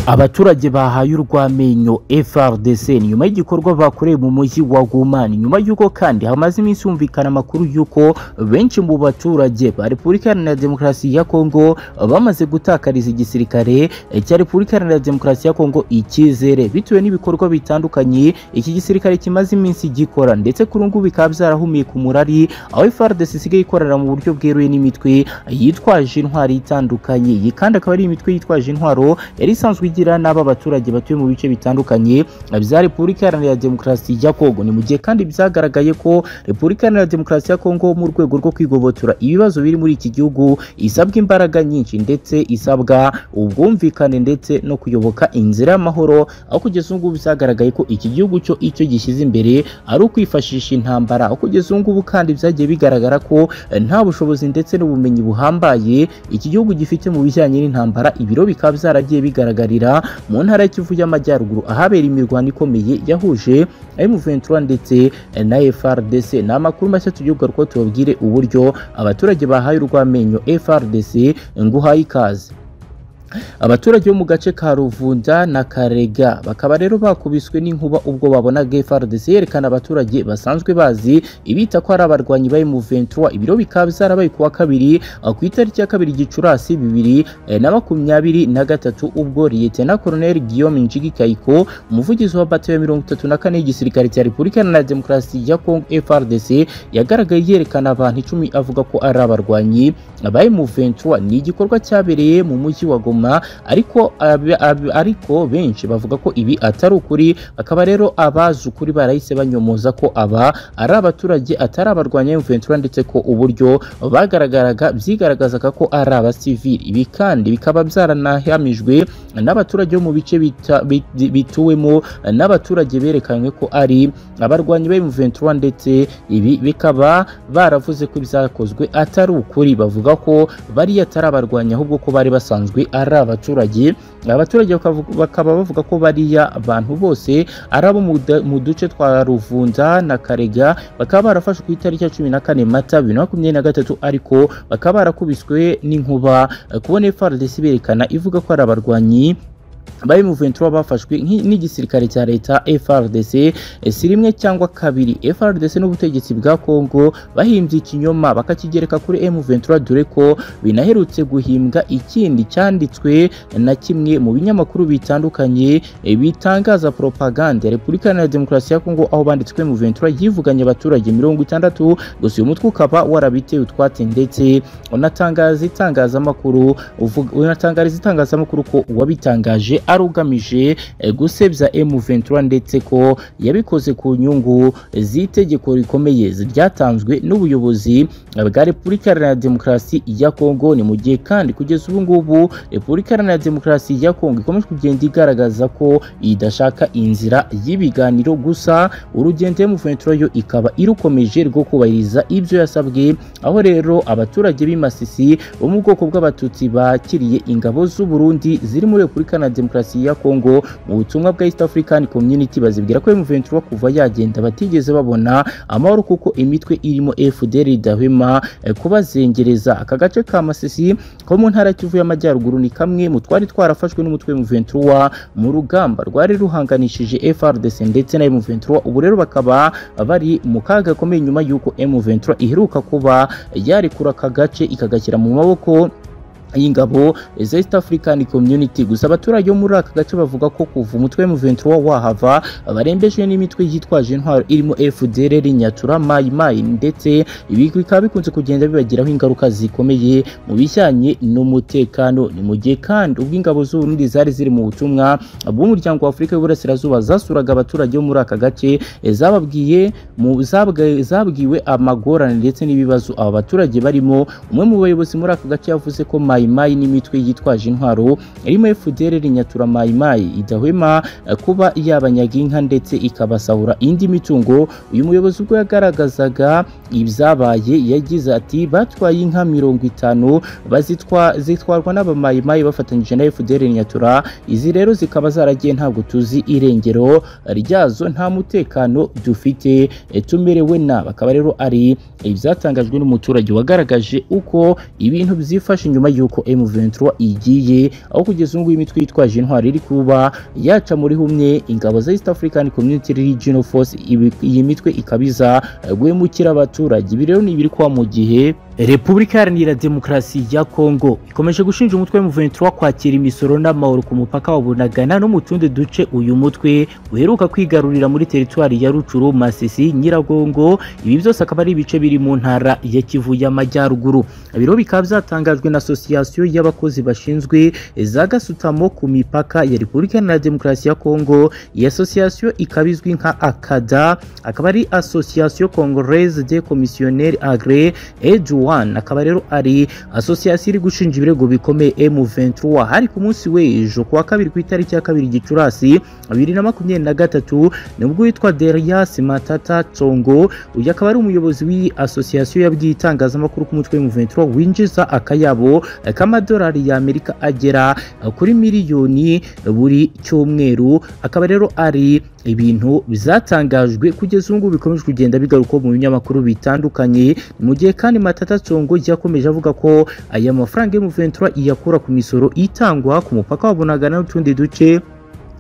abaturage bahaye urw'amenyo FRDC nyuma y'igikorwa bakoreye mu mujyi wa Gumani nyuma y'uko kandi hamaze iminsi humvikana amakuru y'uko benshi mu baturage ba Repubulika Iharanira Demokarasi ya Kongo bamaze gutakariza igisirikare cya Repubulika Iharanira Demokarasi ya Kongo icyizere bitewe n'ibikorwa bitandukanye iki gisirikare kimaze iminsi gikora ndetse kuri ubu bikaba byarahumiye ku murari aho FRDC isigaye ikorera mu buryo bweruye n'imitwe yitwaje intwari itandukanye iyi kandi akaba ari imitwe yitwaje intwaro yari isanzwe igira n'aba baturage batuye mu bice bitandukanye bya Repubulika Iharanira Demokarasi ya Kongo ni mu gihe kandi byagaragaye ko Repubulika Iharanira Demokarasi ya Kongo mu rwego rwo kwigobotora ibibazo biri muri iki gihugu isabwa imbaraga nyinshi ndetse isabwa ubwumvikane ndetse no kuyoboka inzira y'amahoro aho kugeza ubu ngubu byagaragaye ko iki gihugu cyo icyo gishyize imbere ari ukwifashisha intambara aho kugeza ubu ngubu kandi byagiye bigaragara ko eh, nta bushobozi ndetse n'ubumenyi buhambaye iki gihugu gifite mu bijyanye n'intambara ibiro bikaba byaragiye bigararira mu ntara y'Ikivu y'Amajyaruguru ahabera imirwano ikomeye yahuje M23 ndetse eh, na FRDC ni amakuru mashya tugiye kugarukaho tubabwire uburyo abaturage bahaye urw'amenyo FRDC nguhaye ikaze abaturage bo mu gace ka Ruvunda na Karega bakaba rero bakubiswe n'inkuba ubwo babonaga FRDC yerekana abaturage basanzwe bazi ibita ko ari abarwanyi bari mu 23 ibiro bikaba byarabaye kuwa kabiri eh, ku itariki ya kabiri Gicurasi bibiri eh, na makumyabiri na gatatu ubwo Lieutenant Colonel Guillaume Njigi Kaiko umuvugizi wa bato ya mirongo itatu na kane y'igisirikare cya Repubulika Iharanira Demokarasi ya Kongo FRDC yagaragaye yerekana abantu icumi avuga ko ari abarwanyi bari mu 23 ni igikorwa cyabereye mu mujyi wa Goma nyuma ariko ab- ab- ariko benshi bavuga ko ibi atari ukuri bakaba rero abazi ukuri barahise banyomoza ko aba ari abaturage atari abarwanya M23 ndetse ko uburyo bagaragaraga byigaragazaga ko ari abasivili ibi kandi bikaba byaranahamijwe n'abaturage bo mu bice bita- bit- bituwemo n'abaturage berekanywe ko ari abarwanyi ba M23 ndetse ibi bikaba baravuze ko ibyakozwe atari ukuri bavuga ko bariya atari abarwanyi ahubwo ko bari basanzwe ari abaturage abaturage bakavu- bakaba bavuga ko bariya abantu bose ari abo mu da- mu duce twa Ruvunza na Karega bakaba barafashwe ku itariki ya cumi na kane Mata bibiri na makumyabiri na gatatu ariko bakaba barakubiswe n'inkuba Eh, kubona FARDC berekana ivuga ko ari abarwanyi bari mu 23 bafashwe nk'i- n'igisirikare cya leta FRDC eh, si rimwe cyangwa kabiri FRDC n'ubutegetsi bwa Kongo bahimbye ikinyoma bakakigereka kuri M23 dore ko binaherutse guhimbwa ikindi cyanditswe na kimwe mu binyamakuru bitandukanye eh, bitangaza propaganda ya Repubulika Iharanira Demokarasi ya Kongo aho banditswe mu 23 yivuganye abaturage 60 gusa uyu mutwe ukaba warabitewe utwatsi ndetse unatangaza itangazamakuru uvuga- unatangariza itangazamakuru ko uwabitangaje ari ugamije eh, gusebya M23 ndetse ko yabikoze ku nyungu z'itegeko rikomeye ryatanzwe n'ubuyobozi bwa Repubulika Iharanira Demokarasi ya Kongo ni mu gihe kandi kugeza ubu ngubu Repubulika Iharanira Demokarasi ya Kongo ikomeje kugenda igaragaza ko idashaka inzira y'ibiganiro gusa urugendo M23 yo ikaba irukomeje rwo kubahiriza ibyo yasabwe aho rero abaturage b'imasisi bo mu bwoko bw'abatutsi bakiriye ingabo z'u Burundi ziri muri Repubulika na Demokarasi ya Kongo mu butumwa bwa East African Community bazibwira ko M23 kuva yagenda batigeze babona amahoro kuko imitwe irimo FDR idahwema eh, kubazengereza aka gace ka Masisi ko mu ntara Kivu y'Amajyaruguru ni kamwe mu twari twarafashwe n'umutwe M23 mu rugamba rwari ruhanganishije FRDC ndetse na M23 ubu rero bakaba bari mu kaga gakomeye nyuma y'uko M23 iheruka kuba yarekura aka gace ikagashyira mu maboko y'ingabo za East African Community gusa abaturage bo muri aka gace bavuga ko kuva umutwe M23 wahava barembejwe n'imitwe yitwaje intwaro irimo FDLR Nyatura Mai Mai ndetse ibi bikaba bikunze kugenda bibagiraho ingaruka zikomeye mu bijyanye n'umutekano ni mu gihe kandi ubwo ingabo z'u Burundi zari ziri mu butumwa bw'umuryango wa Afurika y'Uburasirazuba zasuraga abaturage bo muri aka gace eh, zababwiye mu zabwa- zabwiwe amagorane ndetse n'ibibazo aba baturage barimo umwe mu bayobozi muri aka gace yavuze ko mayimayi n'imitwe yitwaje intwaro irimo FDLR nyatura mayimayi idahwema eh, kuba yabanyaga inka ndetse ikabasahura indi mitungo uyu muyobozi ubwo yagaragazaga ibyabaye yagize ati batwaye inka mirongo itanu bazitwa zitwarwa n'abamayimayi bafatanyije na FDLR nyatura izi rero zikaba zaragiye ntabwo tuzi irengero ryazo nta mutekano dufite eh, tumerewe na bakaba rero ari ibyatangajwe n'umuturage wagaragaje uko ibintu byifashe nyuma y'uko y'uko M23 igiye aho kugeza ubu ngubu imitwe yitwaje intwari iri kuba yaca muri humwe ingabo za East African Community Regional Force ibi- iyi mitwe ikabiza guhemukira abaturage ibi rero ni ibiri kuba mu gihe Repubulika Iharanira Demokarasi ya Kongo ikomeje gushinja umutwe M23 kwakira imisoro n'amahoro ku mupaka wa Bunagana no mu tundi duce uyu mutwe uheruka kwigarurira muri teritwari ya Rucuru, Masisi, Nyiragongo ibi byose akaba ari ibice biri mu ntara ya Kivu y'Amajyaruguru biro bikaba byatangajwe na Association y'abakozi bashinzwe za gasutamo ku mipaka ya Repubulika Iharanira Demokarasi ya Kongo iyi association ikaba izwi nka akada akaba ari association congolaise des commissionnaires agréés Edouan akaba rero ari association iri gushinja ibirego bikomeye M23 hari ku munsi w'ejo ku wa kabiri ku itariki ya kabiri Gicurasi bibiri na makumyabiri na gatatu nibwo witwa Derias Matata Tsongo uyu akaba ari umuyobozi w'iyi association yabwiye itangazamakuru ku mutwe M23 winjiza akayabo k'amadolari y'Amerika agera kuri miliyoni buri cyumweru akaba rero ari ibintu bizatangajwe kugeza ubu ngubu bikomeje kugenda bigaruka mu binyamakuru bitandukanye mu gihe kandi Matata Tsongo yakomeje avuga ko aya mafaranga y'umuventura iyakura ku misoro itangwa ku mupaka wa Bunagana n'utundi duce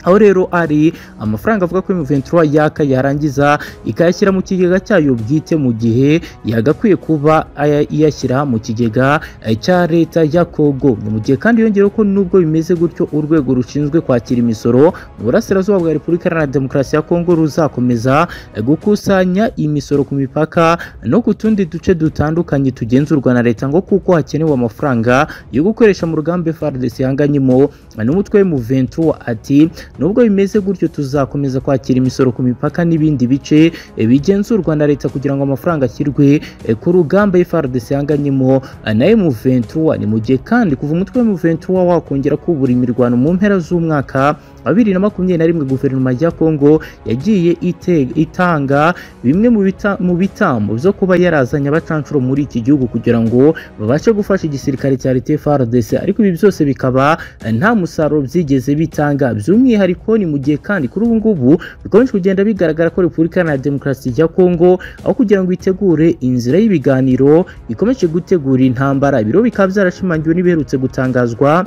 aho rero ari amafaranga avuga ko M23 yaka yarangiza ikayashyira mu kigega cyayo bwite mu gihe yagakwiye kuba aya- iyashyira mu kigega eh, cya leta ya Kongo Ni mu gihe kandi yongeyeho ko nubwo bimeze gutyo urwego rushinzwe kwakira imisoro mu burasirazuba bwa Repubulika Iharanira Demokarasi ya Kongo ruzakomeza eh, gukusanya imisoro ku mipaka no ku tundi duce dutandukanye tugenzurwa na leta ngo kuko hakenewe amafaranga yo gukoresha mu rugamba FARDC ihanganyemo n'umutwe M23 ati nubwo bimeze gutyo tuzakomeza kwakira imisoro ku mipaka n'ibindi bice eh, bigenzurwa na leta kugira ngo amafaranga ashyirwe eh, ku rugamba FARDC ihanganyemo eh, na M23 ni mu gihe kandi kuva umutwe M23 wakongera kubura imirwano mu mpera z'umwaka wa bibiri na makumyabiri na rimwe guverinoma ya Kongo yagiye ite- itanga bimwe mu bita- mu bitambo byo kuba yarazanye abacancuro muri iki gihugu kugira ngo babashe gufasha igisirikare cya leta FARDC ariko ibi byose bikaba nta musaruro byigeze bitanga by'umwihariko ni mu gihe kandi kuri ubu ngubu bikomeje kugenda bigaragara ko Repubulika Iharanira Demokarasi ya Kongo aho kugira ngo itegure inzira y'ibiganiro ikomeje gutegura intambara ibiro bikaba byarashimangiwe n'ibiherutse gutangazwa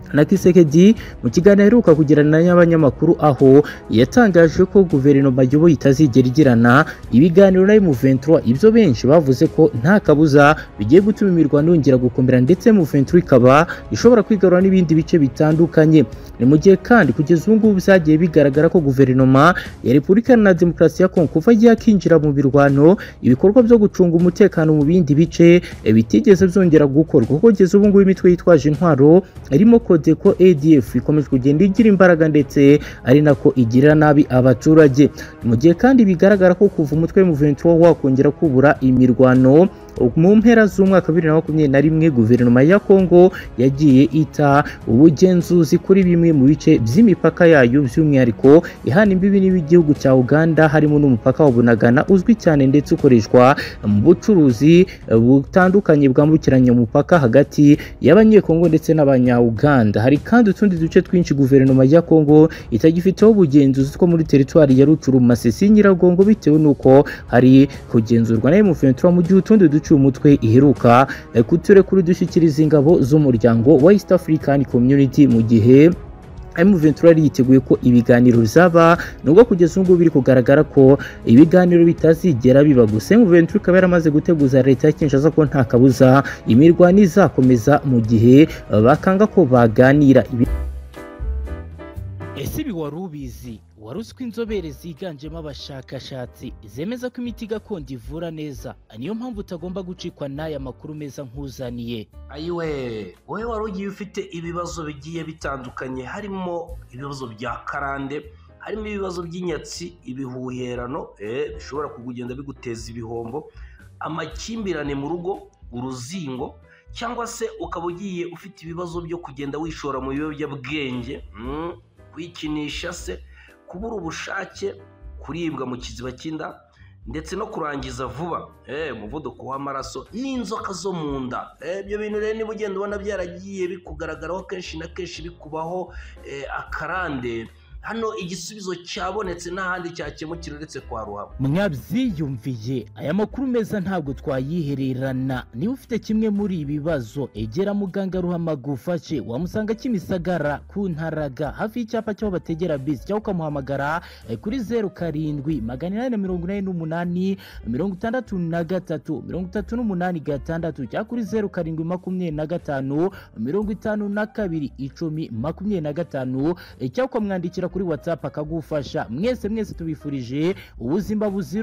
na Kisekedi mu kiganiro aheruka kugirana n'abanyamakuru aho yatangaje ko guverinoma y'ubu itazigera igirana ibiganiro na M23 ibyo benshi bavuze ko nta kabuza bigiye gutuma imirwano yongera gukomera ndetse M23 ikaba ishobora kwigarura n'ibindi bice bitandukanye ni mu gihe kandi kugeza ubu ngubu byagiye bigaragara ko guverinoma ya Repubulika na Demokarasi ya Kongo kuva yakinjira mu birwano ibikorwa byo gucunga umutekano mu bindi bice eh, bitigeze byongera gukorwa kuko kugeza ubu ngubu imitwe yitwaje intwaro irimo Codeco ADF ikomeje kugenda igira imbaraga ndetse ari nako igirira nabi abaturage mu gihe kandi bigaragara ko kuva umutwe M23 wakongera kubura imirwano mu mpera z'umwaka wa bibiri na makumyabiri na rimwe guverinoma ya Kongo yagiye ita ubugenzuzi kuri bimwe mu bice by'imipaka yayo by'umwihariko ihana imbibi n'igihugu cya Uganda harimo n'umupaka wa Bunagana uzwi cyane ndetse ukoreshwa mu bucuruzi eh, butandukanye bwambukiranya umupaka hagati y'abanyekongo ndetse n'abanya-Uganda hari kandi utundi duce twinshi guverinoma ya Kongo itagifiteho ubugenzuzi two muri teritwari ya Rucuru Masisi Nyiragongo bitewe n'uko hari kugenzurwa na M23 mu gihe utundi duce uyu mutwe iheruka eh, kuturekura dushyikiriza ingabo z'umuryango wa East African Community mu gihe M23 yari yiteguye ko ibiganiro bizaba nubwo kugeza ubu ngubu biri kugaragara ko ibiganiro bitazigera biba gusa M23 ikaba yaramaze guteguza leta ya Kinshasa ko nta kabuza imirwano izakomeza mu gihe eh, bakanga ko baganira Ibi- ese ibi wari ubizi wari uzi ko inzobere ziganjemo abashakashatsi zemeza ko imiti gakondo ivura neza niyo mpamvu utagomba gucikwa n'aya makuru meza nk'uzaniye ayiwe wowe wari ugiye ufite ibibazo bigiye bitandukanye harimo ibibazo bya karande harimo ibibazo by'inyatsi ibihuherano eh, bishobora kugenda biguteza ibihombo amakimbirane mu rugo uruzingo cyangwa se ukaba ugiye ufite ibibazo byo kugenda wishora mu biyobyabwenge mm, kwikinisha se kubura ubushake kuribwa mu kiziba cy'inda ndetse no kurangiza vuba eh, umuvuduko w'amaraso n'inzoka zo mu nda Eh, ibyo bintu rero niba ugenda ubona byaragiye bikugaragaraho kenshi na kenshi bikubaho eh, akarande hano igisubizo cyabonetse n'ahandi cyakemukira uretse kwa ruhame mwabyiyumviye aya makuru meza ntabwo twayihererana niba ufite kimwe muri ibi bibazo egera muganga ruhama agufashe wamusanga kimisagara ku ntaraga hafi y'icyapa cy'aho bategera bisi cyangwa ukamuhamagara eh, kuri zeru karindwi magana inani na mirongo inani n'umunani mirongo itandatu na gatatu mirongo itatu n'umunani gatandatu cyangwa kuri zeru karindwi makumyabiri na gatanu mirongo itanu na kabiri icumi makumyabiri na gatanu eh, cyangwa ukamwandikira kuri watsapu akagufasha mwese mwese tubifurije ubuzima buzira